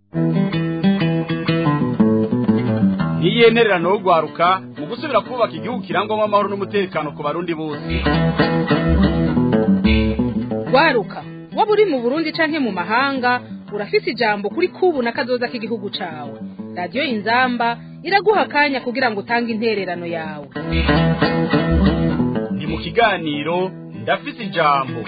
ntiyenererano yo guharuka mu gusubira kubaka igihugu kirangwamo amahoro n'umutekano ku barundi bose waruka waba uri mu burundi canke mu mahanga urafise ijambo kuri kubu na kazoza k'igihugu cawe radiyo inzamba iraguha akanya kugira ngo utange intererano yawe ni mu kiganiro ndafise ijambo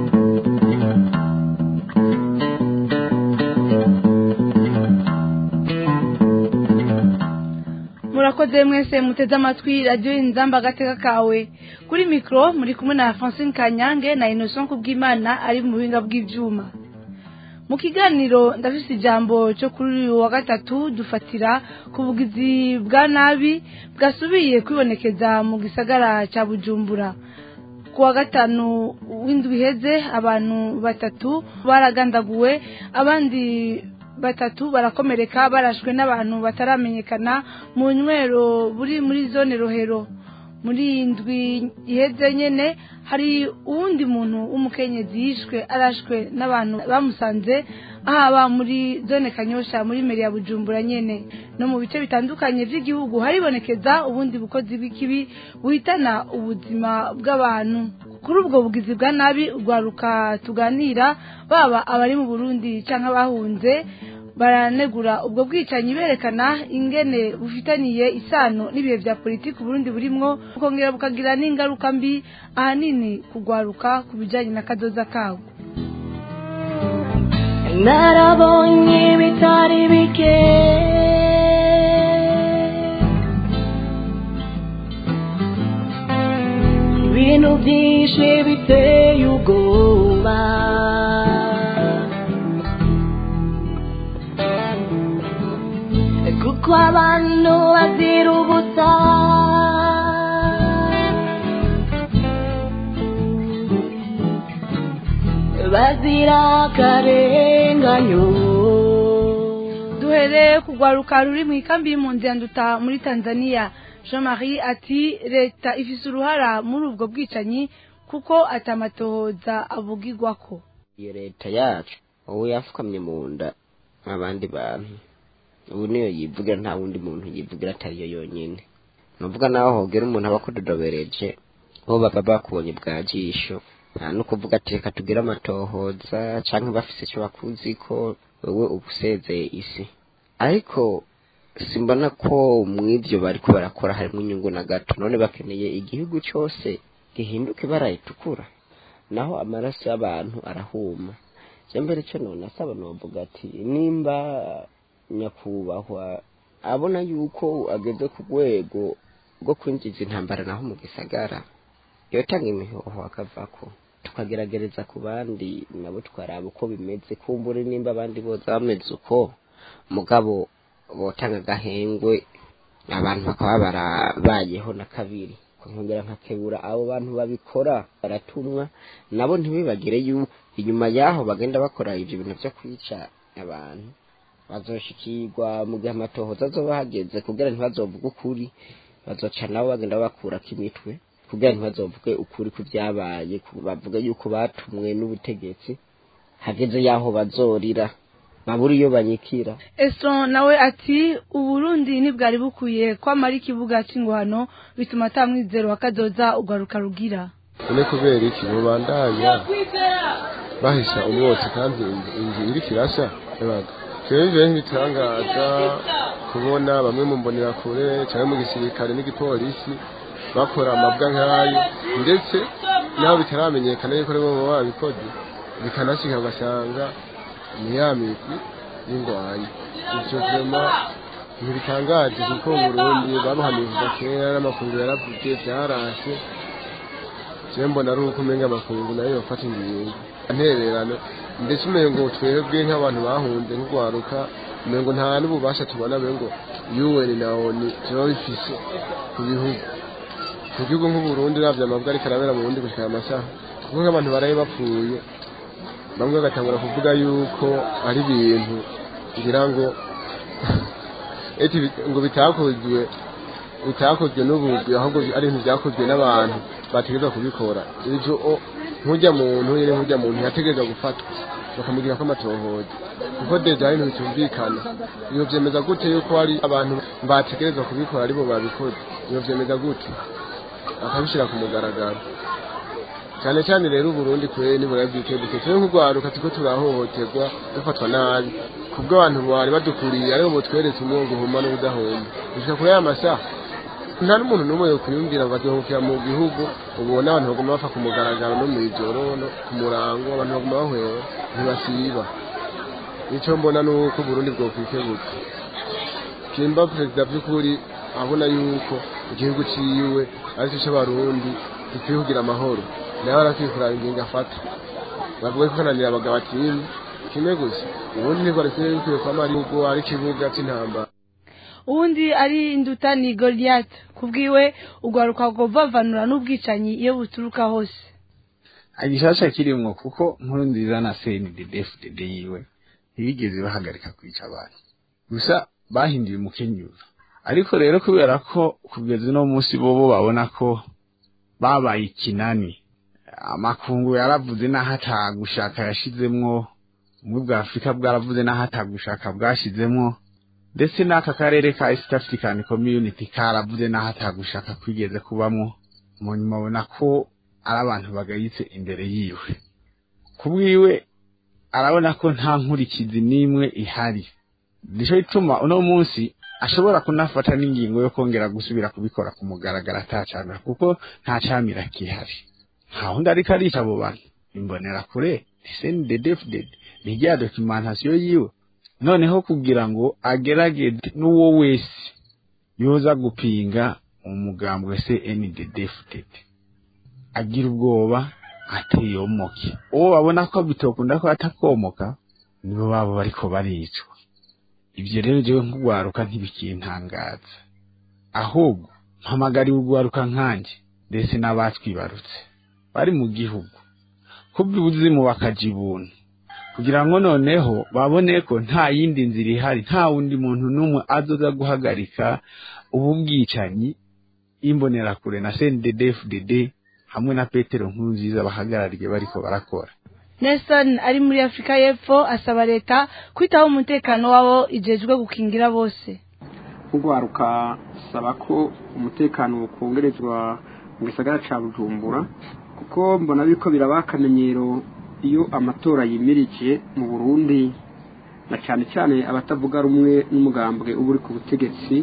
murakoze mwese muteze amatwi radiyo inzamba agateka kawe kuri mikoro muri kumwe na francine kanyange na innocent kubwimana ari mu buhinga bw'ibyuma mu kiganiro ndafise ijambo cyo kuri uyu wa gatatu dufatira ku bugizi bwa nabi bwasubiye kwibonekeza mu gisagara cya bujumbura ku wa gatanu w'indwi iheze abantu batatu baragandaguwe abandi batatu barakomereka barashwe n'abantu bataramenyekana mu nywero buri muri zone rohero muri iyi ndwi iheze nyene hari uwundi muntu w'umukenyezi yishwe arashwe n'abantu bamusanze ahaba muri zone kanyosha muri meri ya bujumbura nyene no mu bice bitandukanye vy'igihugu haribonekeza ubundi bukozi bw'ikibi buhitana ubuzima bw'abantu kuri ubwo bugizi bwa nabi urwaruka tuganira baba abari mu burundi canke abahunze baranegura ubwo bwicanyi berekana ingene bufitaniye isano n'ibihe vya politiki uburundi burimwo bukongera bukagira n'ingaruka mbi ahanini kugwaruka ku bijanye na kazoza kawo narabonye bitari bike ibintu byinshi biteye ubwoba kuko abantu bazira ubusa bazira akarenganyo duhereye kugwaruka ruri mu ikambi y'impunzi ya nduta muri tanzania jean marie ati leta ifise uruhara muri ubwo bwicanyi kuko atamatohoza avugirwako iyo leta yacu ubu yafukamye mu nda abandi bantu ubu niyo yivugira nta wundi muntu yivugira atariyo yonyine nuvuga naho hogera umuntu aba akudodobereje bo baba bakubonye bwa jisho nta no kuvuga ati reka tugire amatohoza canke bafise ico bakuzi ko wewe ubusezeye isi ariko simbona ko mw'ivyo bariko barakora harimwo inyungu na gato none bakeneye igihugu cose gihinduka ibara ritukura naho amaraso y'abantu arahuma je mbere co none asaba novuga ati nimba nyakubahwa abona yuko ageze ku rwego rwo kwinjiza intambara naho mu gisagara yotanga imihoho akavako tukageragereza ku bandi nabo twaraba uko bimeze kumbure nimba abandi boza bameze uko mugabo botanga agahengwe abantu bakaba barabayeho na kabiri nkongera nkakebura abo bantu babikora baratumwa nabo ntibibagire yuko inyuma yaho bagenda bakora ivyo bintu vyo kwica abantu bazoshikirwa mu gihe amatohoza azoba hageze kugira ntibazovuge ukuri bazoca nabo bagenda bakurako imitwe kugira ntibazovuge ukuri ku vyabaye bavuge yuko batumwe n'ubutegetsi hageze yaho bazorira babura iyo banyikira Esron nawe ati uburundi ntibwari bukwiye kwamara ikibuga c'ingwano bituma ata mwizero wa kazoza ugaruka rugira none kubera iki mubandanya bahisha umwotsi kandi inzu iri kirasha yabaga jewe ntibitangaza kubona bamwe mu mbonerakure cyangwa mu gisirikare n'igipolisi bakora amabwa nk'ayo ndetse naho bitaramenyekana yuko aribo baba babikoze bikanashika ugasanga ni ya migwi y'ingwanyi ivyo vyema ntibitangaje kuko Burundi babuhamiriza kera n'amakungu yaravuze vyarashe jewe mbona ari uko umenga amakungu nayo yofata ingingo ntererano ndetse umengo twebwe nk'abantu bahunze nk'urwaruka umengo nta n'ububasha tubona ngo UN na ONU tuba bifise ku bihugu ku gihugu nk'uburundi uravye amabwa ariko arabera mu burundi gushika amasaha kuko nk'abantu baraye bapfuye bamwe bagatangura kuvuga yuko ari ibintu ngira ngo eti ngo bitakozwe bitakozwe n'ubugwi ahubwo ari ibintu byakozwe n'abantu bategerezwa kubikora ivyo nk'urya muntu nyene nk'urya muntu yategerezwa gufatwa bakamugira ko amatohoza kuko deja ibintu bitumvikana iyo vyemeza gute yuko hari abantu bategerezwa kubikora aribo babikoze iyo vyemeza gute bakabishira ku mugaragaro cyane cyane rero uburundi kure nibura bwikebuke twe nk'urwaruka turiko turahohoterwa dufatwa nabi kubwo abantu bari badukuriye aribo butweretse umwongo uhuma n'ubudahuma gushika kuri aya masaha nta n'umuntu n'umwe yokwiyumvira ngo azohukira mu gihugu ubona abantu baguma bapfa ku mugaragaro no mw'ijoro no ku murango abantu baguma bahwera ntibasiba icyo mbona ni uko uburundi bwokwikebuka kimba perezida by'ukuri abona yuko igihugu ciwe ari cyo c'abarundi gikwiye kugira amahoro nawe arakwiye kuraba ingingo afata bavuga ko kananira abagabo atinya kimwe gusa ubundi nibwo arikwiye bikwiye kwama ari ubwo ari ikibuga c'intambara uwundi ari induta ni Goliath kubwiwe ugwaruka govavanura n'ubwicanyi iyo buturuka hose agishasha kirimwo kuko nkuru nziza na CNDD-FDD yiwe ntibigeze bahagarika kwica abantu gusa bahinduye umukenyuro ariko rero kubera ko kugeza uno munsi bobo babona ko babaye ikinani amakungu yaravuze n'aho atagushaka yashizemwo ubumwe bwa afurika bwaravuze n'aho atagushaka bwashizemwo ndetse n'aka karere ka east african community karavuze n'aho atagushaka kwigeze kubamwo mu nyuma abona ko ari abantu bagayitse imbere yiwe kubwiwe arabona ko nta nkurikizi n'imwe ihari nico gituma uno munsi ashobora kunafata n'ingingo yo kongera gusubira kubikora ku mugaragaro atacamira kuko nta camira kihari nta wundi ariko arica abo bantu imbonera kure desendedefded ni rya documentation yiwe noneho kugira ngo agerageze n'uwo wese yoza gupinga umugambi wa CNDD-FDD agira ubwoba ateyomoke uwo babona ko bitokunda ko atakomoka nibo babo bariko baricwa ibyo rero jewe nk'ugwaruka ntibikintangaza ahubwo mpamagariwe ugwaruka nkanje ndetse n'abatwibarutse bari mu gihugu kubwo ubuzimu bakaja ibuntu kugira ngo noneho babone ko nta yindi nzira ihari nta wundi muntu n'umwe azoza guhagarika ubu bwicanyi imbonerakure na CNDD-FDD hamwe na Petero Nkurunziza bahagarariye bariko barakora Nelson ari muri Afrika y'Epfo asaba leta kwitaho umutekano wabo ijejwe gukingira bose kugwaruka saba ko umutekano ukongerezwa mu gisagara ca Bujumbura kuko mbona biko biraba akamenyero iyo amatora yimirije mu Burundi na cyane cyane abatavuga rumwe n'umugambwe uba uri ku butegetsi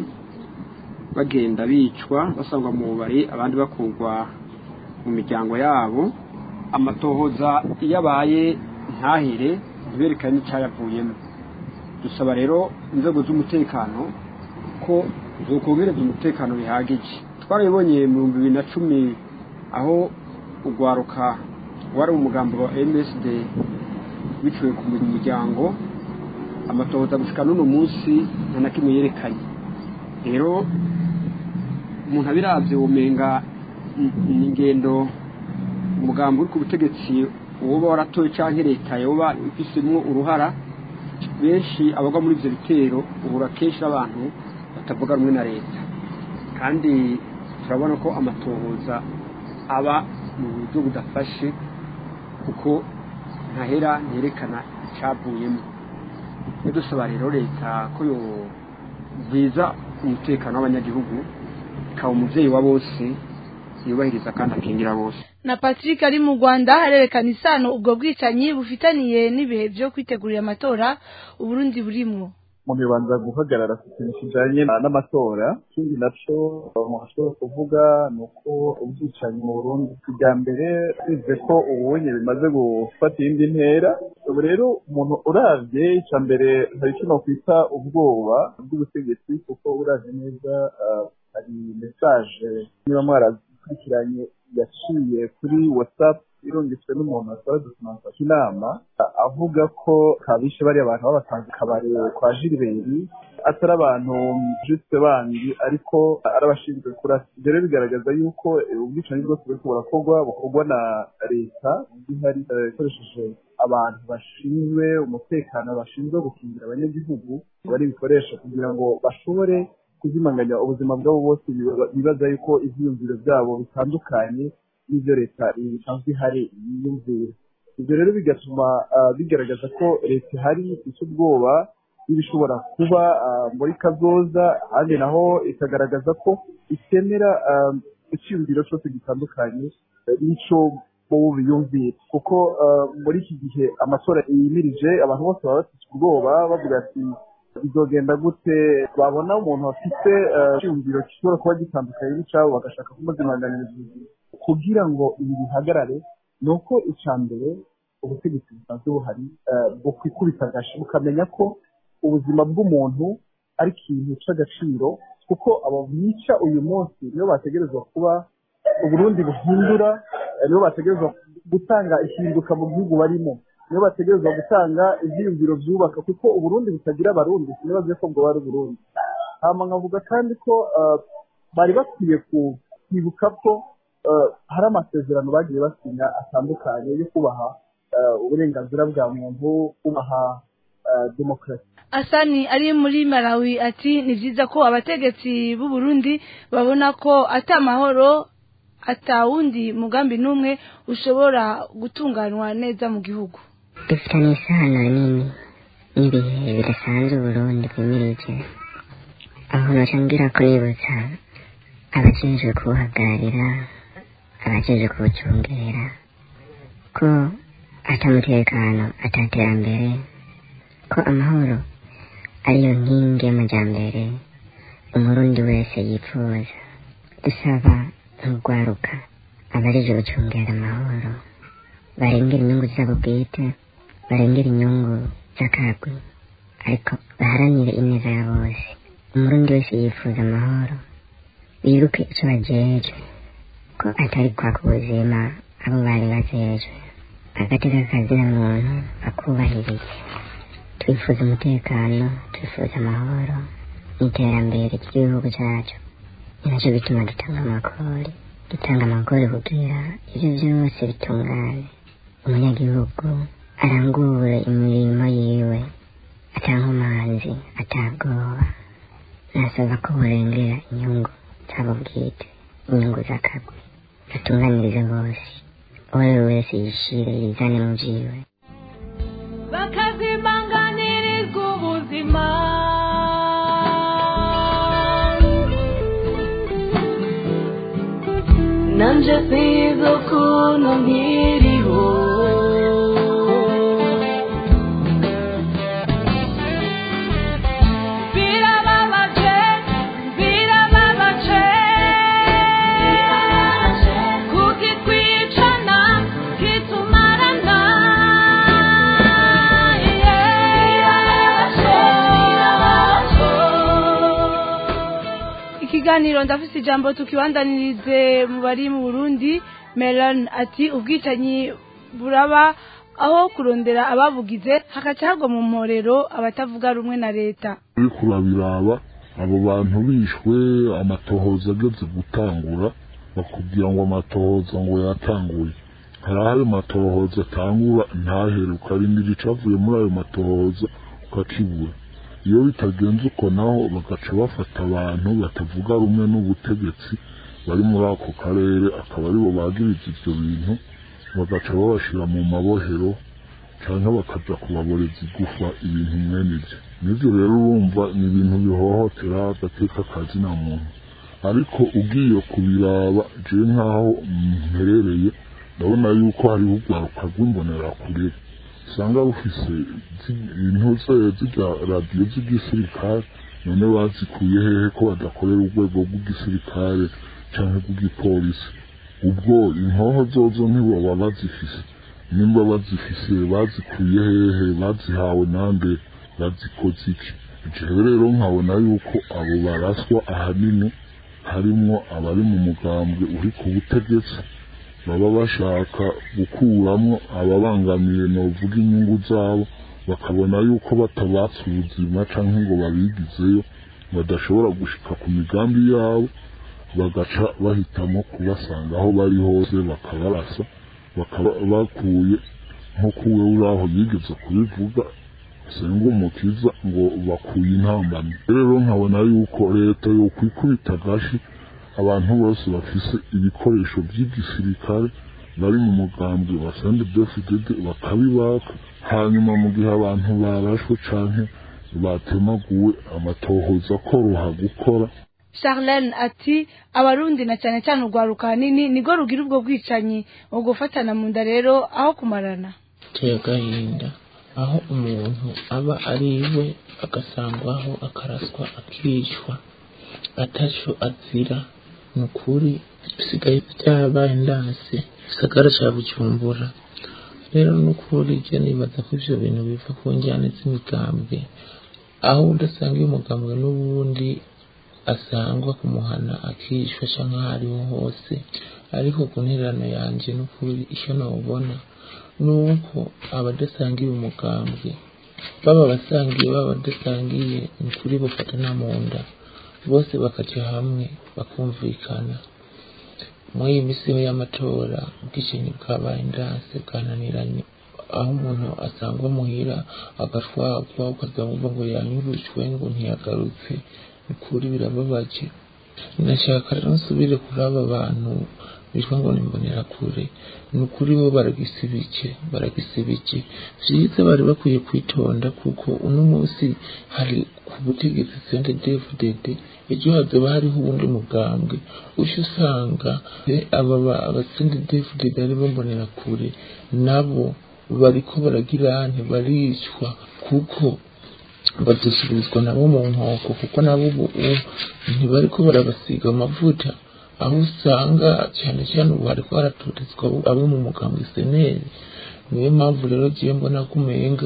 bagenda bicwa basangwa mu bubari abandi bakurwa mu miryango yabo amatohoza iyo abaye ntahire ntiberekane n'icyayavuyemo dusaba rero inzego z'umutekano ko zokongereza umutekano bihagije twarabibonye mu bihumbi bibiri na cumi aho ugwaruka wari umugambi wa MSD biciwe ku muryango amatohoza gushika n'uno munsi nta na kimwe yerekanye rero umuntu abiravye womenga ni ingendo umugambi uri ku butegetsi woba waratoye canke leta yoba ifisemwo uruhara benshi abagwa muri ivyo bitero ubura kenshi n'abantu batavuga rumwe na leta kandi turabona ko amatohoza aba mu buryo budafashe kuko ntahera nterekana icyavuyemo dusaba rero leta ko yobwiza umutekano w'abanyagihugu ikaba umubyeyi wa bose yubahiriza kandi akingira bose na Patrick ari mu Rwanda arerekana isano ubwo bwicanyi bufitaniye n'ibihe byo kwitegurira amatora uburundi burimwo mu bibanza guhagarara ku kintu kijanye n'amatora ikindi naco umuntu ashobora kuvuga ni uko ubwicanyi mu burundi bwa mbere bize ko ubunye bimaze gufata iyindi ntera ubu rero umuntu uravye ica mbere hari kino kwita ubwoba bw'ubutegetsi kuko uravye neza hari mesaje niba mwarazikurikiranye yaciye kuri whatsapp irungitswe n'umuntu wasaba documentation inama avuga ko kabishe bariya abantu babatanze kabare kwa Gilbert atari abantu juste bandi ariko ari abashinzwe kurasa ibyo rero bigaragaza yuko ubwicanyi bwose buriko burakorwa bukorwa na leta ihari ikoresheje abantu bashinzwe umutekano bashinzwe gukingira abanyagihugu bari bikoresha kugira ngo bashobore kuzimanganya ubuzima bwabo bose bibaza yuko ivyiyumviro vyabo bitandukanye n'ibyo leta isanzwe ihari yiyumvira ibyo rero bigatuma ah, bigaragaza ko leta ihari ifite ubwoba y'ibishobora kuba ah, muri kazoza ahandi naho ikagaragaza ko itemera ah, icyiyumviro cyose gitandukanye eh, n'ico bo biyumvira kuko ah, muri iki gihe amatora yimirije abantu bose baba bafite ubwoba bavuga ati bizogenda gute babona umuntu afite eh, icyiyumviro gishobora kuba gitandukanye n'icyabo bagashaka kumuzimanganiriza ubuzima kugira ngo ibi bihagarare ni uko icya mbere ubutegetsi busanzwe buhari eh, bukwikubita agashi bukamenya ko ubuzima bw'umuntu ari ikintu cy'agaciro kuko abo bica uyu munsi nibo bategerezwa kuba uburundi buhindura eh, nibo bategerezwa gutanga ihinduka mu gihugu barimo nibo bategerezwa gutanga ibyiyumviro byubaka kuko uburundi butagira abarundi sinibaze ko bwo bari uburundi hama nkavuga kandi ko eh, bari bakwiye ku- kwibuka ko eh, hari amasezerano bagiye basinya atandukanye yo kubaha eh, uburenganzira bwa muntu kubaha eh, demokarasi asani ari muri malawi ati ni byiza ko abategetsi b'u Burundi babona ko ata mahoro atawundi mugambi n'umwe ushobora gutunganywa neza mu gihugu dufitanye isano nini n'ibihe bidasanzwe uburundi bwimirije aho noca ngira ko nibutsa abajejwe kubuhagararira abajejwe kubucungera ko ata mutekano ata terambere ko amahoro ariyo nkingi y'amajambere umurundi wese yifuza dusaba nk'urwaruka abajejwe gucungera amahoro barengera inyungu zabo bwite barengera inyungu z'akagwi ariko baharanire ineza ya bose umurundi wese yifuza amahoro bibuke icyo bajejwe ko atari kwaka ubuzima abo bari bajejwe agateka kazina muntu bakubahiriza twifuza umutekano twifuza amahoro n'iterambere ry'igihugu cyacu ni nacyo bituma dutanga amakori dutanga amakori kugira ibyo byose bitungane umunyagihugu arangure imirimo yiwe atankomanzi atabwoba nasaba ko burengera inyungu zabo bwite inyungu z'akagwi gatunganirize bose uwo ari we wese yishire yizane mu byiwe bakazimanganirizwa ubuzima nanje sizo ukuntu nkiriho birababaje birababaje kukitwicana kitumarana ikiganiro ndafise ijambo tukibandanirize mu bari mu burundi melan ati ubwicanyi buraba aho kurondera ababugize hagaca hagwa mu mporero abatavuga rumwe na leta uriko urabiraba abo bantu bishwe amatohoza ageze gutangura bakubwira ngo amatohoza ngo yatanguye hari aho ayo matohoza atangura ntahere ukarindira icavuye muri ayo matohoza ukakibura iyo bitagenze uko naho bagaca bafata abantu batavuga rumwe n'ubutegetsi bari muri ako karere akaba aribo bagiriza ivyo bintu bagaca babashira mu mabohero canke bakaja kubaboreza igufa ibintu mwene ivyo nivyo rero urumva ni ibintu bihohotera agateka kazina muntu ariko ugiye kubiraba je nk'aho mperereye ndabona yuko hariho urwaruka rw'imbonerakure usanga rufise intuze zirya radiyo z'igisirikare none bazikuye hehe ko badakorera urwego rw'igisirikare canke rw'igipolisi ubwo inkoho zozo ntibaba bazifise nimba bazifise bazikuye hehe bazihawe nande bazikoze iki jewe rero nkabona yuko abo baraswa ahanini harimwo abari mu mugambwe uri ku butegetsi baba bashaka gukuramwo ababangamiye novuga inyungu zabo bakabona yuko batabatse ubuzima canke ngo babigizeyo badashobora gushika ku migambi yabo bagaca bahitamo kubasanga aho bari hose bakabarasa bakaba bakuye nk'uko we uri aho yigeze kubivuga senga umukiza ngo bakuye intambamyi rero nkabona yuko leta yokwikubita agashi abantu bose bafise ibikoresho by'igisirikare bari mu mugambwe wa CNDD-FDD bakabibaka hanyuma mu gihe abantu barashwe canke batemaguwe amatohoza akoroha gukora Charlene ati abarundi na cyane cyane urwaruka hanini nirwo rugira ubwo bwicanyi mu gufatana mu nda rero aho kumarana biteye agahinda aho umuntu aba ari iwe agasangwaho akaraswa akicwa ataco azira ni ukuri bisigaye byabaye ndanse gisagara ca bujumbura rero ni ukuri je nibaza ko ivyo bintu biva ku njyane z'imigambwe aho udasanga uyu mugambwe n'ubundi asangwa kumuhana akishwa canke aho ariho hose ariko ku ntererano yanje n'ukuri icyo nobona nuko abadasangiye umugambwe baba basangiye baba badasangiye ni kuri bafatana mu nda bose bakaja hamwe bakumvikana muri iyi misi y'amatora ubwicanyi bwabaye ndanse bwananiranye aho umuntu asangwa muhira agashwagwa ukazamva ngo yanyurujwe ngo ntiyagarutse ni kuri birababaje nashaka rero nsubire kuri aba bantu bitwa ngo nimbonera kure ni ukuri bo baragisibike baragisibike vyiza bari bakwiye kwitonda kuko uno munsi hari ku butegetsi sente dfdd ejo hazoba hariho uwundi mugambwe uca usanga aba abasente dfdd ari bambonera kure nabo bariko baragira ntibaricwa kuko badusubirizwa nabo mu nkoko kuko nabo ubu ntibariko barabasiga amavuta aho usanga cyane cyane ubu hariko haraturizwa abo mu mugambwe seneri niyo mpamvu rero giye mbona ko umenga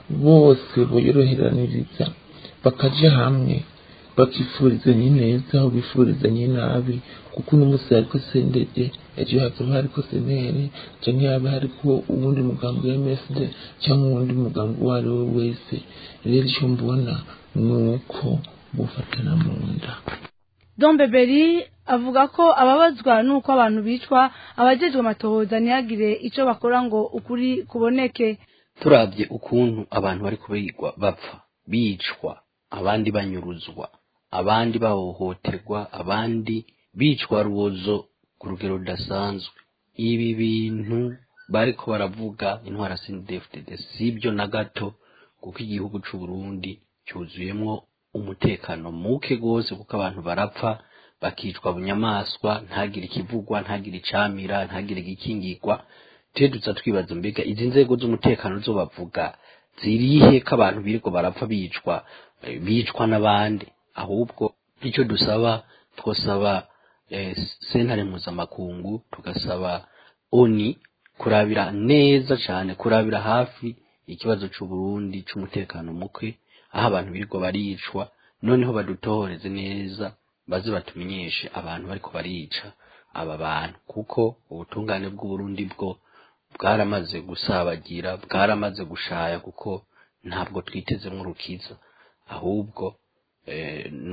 bose boyoroheraniriza bakaja hamwe bakifurizanya ineza aho bifurizanya inabi kuko uno munsi hariko sendede ejo hazoba hariko seneri canke haba hariko uwundi mugambi wa msd cyangwa uwundi mugambi uwo ari we wese rero icyo mbona ni uko bufatana mu nda Don Beberi avuga ko ababazwa nuko abantu bicwa abajejwe amatohoza ntihagire ico bakora ngo ukuri kuboneke turabye ukuntu abantu bari kubigwa bapfa bicwa abandi banyuruzwa abandi bahohoterwa abandi bicwa rubozo ku rugero rudasanzwe ibi bintu bariko baravuga intwara CNDD-FDD sibyo na gato kuko igihugu c'u Burundi cyuzuyemwo umutekano muke gose kuko abantu barapfa bakicwa bunyamaswa ntagire ikivugwa ntagire icamira ntagire igikingirwa twe duza twibaza mbega izi nzego z'umutekano zo bavuga zirihe ko abantu biriko barapfa bicwa eh, bicwa n'abandi ahubwo icyo dusaba twosaba eh, sentare mpuzamakungu tugasaba oni kurabira neza cane kurabira hafi ikibazo c'u Burundi c'umutekano muke aho abantu birirwa baricwa noneho badutohoreze neza baze batumenyeshe abantu bariko barica aba bantu kuko ubutungane bw'uburundi bwo bwaramaze gusabagira bwaramaze gushaya kuko ntabwo twitezemwo urukiza ahubwo eh, ni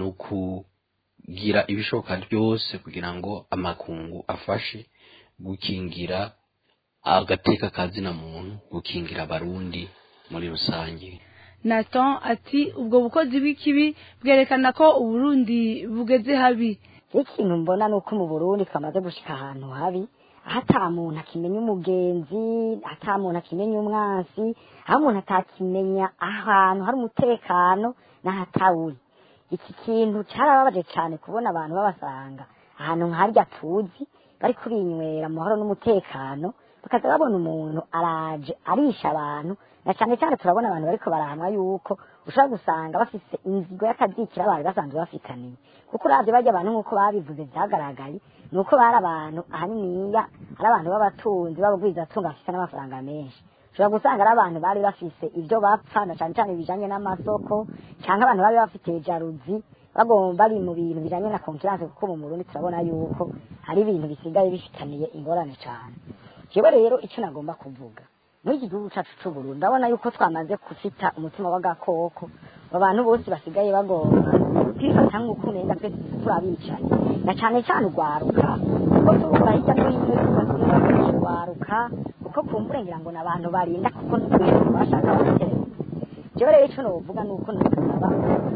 ukugira ibishoboka byose kugira ngo amakungu afashe gukingira agateka kazina muntu gukingira abarundi muri rusange Nathan ati ubwo bukozi bw'ikibi bwerekana ko uburundi bugeze habi ikintu mbona ni uko mu burundi twamaze gushika ahantu habi aho ata muntu akimenya umugenzi ata muntu akimenya umwansi aho umuntu atakimenya ahantu hari umutekano n'ahatawuri iki kintu cyarababaje cyane kubona abantu babasanga ahantu nkarya tuzi bari kurinywera mu mahoro n'umutekano bakaza babona umuntu araje arisha abantu na cyane cyane turabona abantu bariko barahamwa yuko ushobora gusanga bafise inzigo y'akazikira bari basanzwe bafitaniye kuko uravye barya abantu nk'uko babivuze vyagaragaye ni uko bari abantu ahaniniya ari abantu b'abatunzi b'abagwizatunga bafise n'amafaranga menshi ushobora gusanga ari abantu bari bafise ibyo bapfa na cyane cyane bijanye n'amasoko cyangwa abantu bari bafite jaruzi bagomba bari mu bintu bijanye na konkurance kuko mu Burundi turabona yuko hari ibintu bisigaye bifitaniye ingorane cyane jewe rero icyo nagomba kuvuga muri iki gihugu cyacu cy'u Burundi ndabona yuko twamaze gufita umutima w'agakoko abantu bose basigaye bagomba kwifata nk'uko umenga twese turabicaye na cyane cyane urwaruka kuko tubura hirya no hino yuko urwaruka kuko kumbure ngira ngo n'abantu barinda kuko ntitwese bashaka abatereza jewe rero icyo novuga ni uko nasaba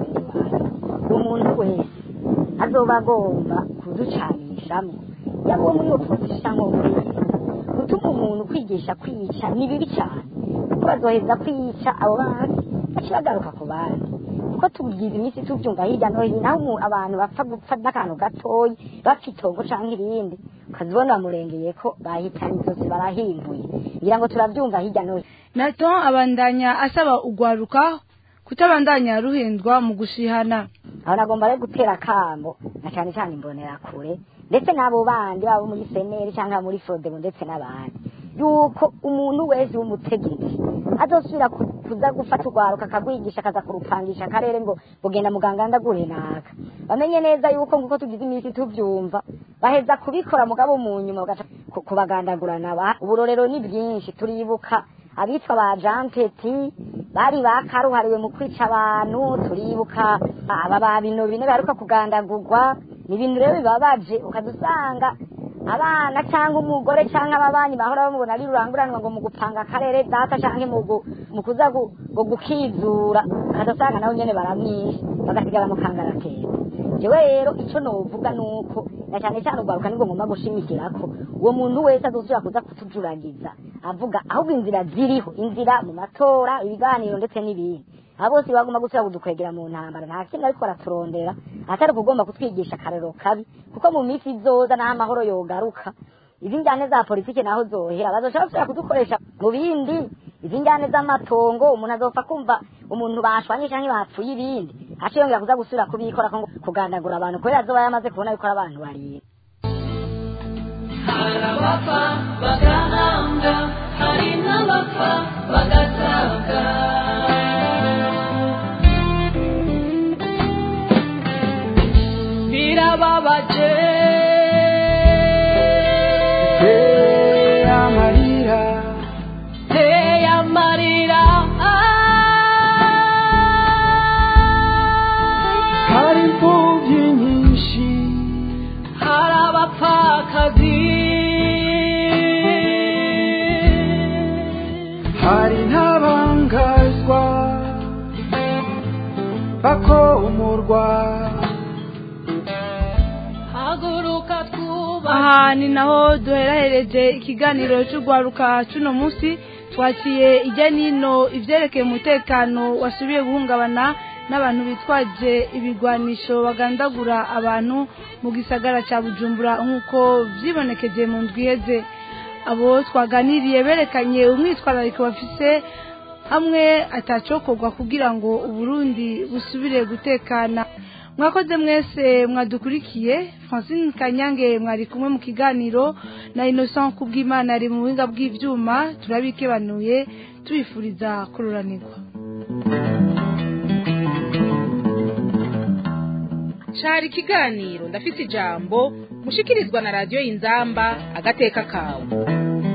umuntu wese azoba agomba kuducanishamo yaba uwo muri opposition cyangwa muri gutuma umuntu kwigisha kwica ni bibi cyane kuko bazoheza kwica abo bandi baca bagaruka ku bandi kuko tugize iminsi tubyumva hirya no hino aho umu- abantu bapfa gupfa n'akantu gatoyi bapfa itongo canke irindi ukazibona bamurengeye ko bahitanye zose barahimbuye ngira ngo turabyumva hirya no hino naton abandanya asaba ugwaruka kutabandanya ruhendwa mu gushihana aho nagomba rero gutera akamo na cyane cyane imbonera kure ndetse n'abo bandi baba muri seneri cyangwa muri frodebo ndetse n'abandi yuko umuntu wese w'umutegetsi azosubira ku- kuza gufata urwaruka akagwigisha akaza kurupangisha akarere ngo bugenda muganga ndagure naka bamenye neza yuko nguko tugize iminsi tubyumva baheza kubikora mugabo mu nyuma bagaca ku- kubagandagurana Ba- uburorero ni bwinshi turibuka abitwa ba jampeti bari bakaruhariwe mu kwica abantu turibuka aba ba bino bine baheruka kugandagurwa ni ibintu rero bibabaje ukadusanga abana cyangwa umugore cyangwa ababanyi bahora bamubona ari ruranguranwa ngo mu gupanga akarere data cyangwa mu gu- mu kuza gu- ngo gukizura ukadusanga nabo nyene baramwishe bagasigara mu kangaratera jewe rero icyo novuga ni uko na cyane cyane urwaruka nibwo ngomba gushimikira ko uwo muntu wese azosubira kuza kutujuragiza avuga ahubwo inzira ziriho inzira mu matora ibiganiro ndetse n'ibindi aba bose bagomba gusubira kudukwegera mu ntambara nta kintu ariko baraturondera atari ukugomba kutwigisha akarero kabi kuko mu minsi izoza n'aho amahoro yogaruka izi njyane za politiki naho zohera bazoshobora gusubira kudukoresha mu bindi izi njyane z'amatongo umuntu azopfa kumva umuntu bashwanye cyangwa bapfuye ibindi aca yongera kuza gusubira kubikora ko ngo kugandagura abantu kubera azoba yamaze kubona yuko ari abantu barira hari abapfa bagahambwa hari n'abapfa bagatabwa birababaje amarira teye amarira hari imfubyi nyinshi hari abapfakazi hari n'abangazwa bakomorwa haguruka twubahe aha ni naho duherahereje ikiganiro cy'urwaruka cy'uno munsi twakiye ijya n'ino ibyerekeye umutekano wasubiye guhungabana n'abantu bitwaje ibigwanisho bagandagura abantu mu gisagara cya bujumbura nk'uko byibonekeje mu ndwi iheze abo twaganiriye berekanye umwitwarariko bafise hamwe atacokorwa kugira ngo uburundi busubire gutekana mwakoze mwese mwadukurikiye francine kanyange mwari kumwe mu kiganiro na innocent kubw'imana ari mu buhinga bw'ibyuma turabikebanuye tubifuriza kururanirwa cari ikiganiro ndafise ijambo mushikirizwa na radiyo y'inzamba agateka kawe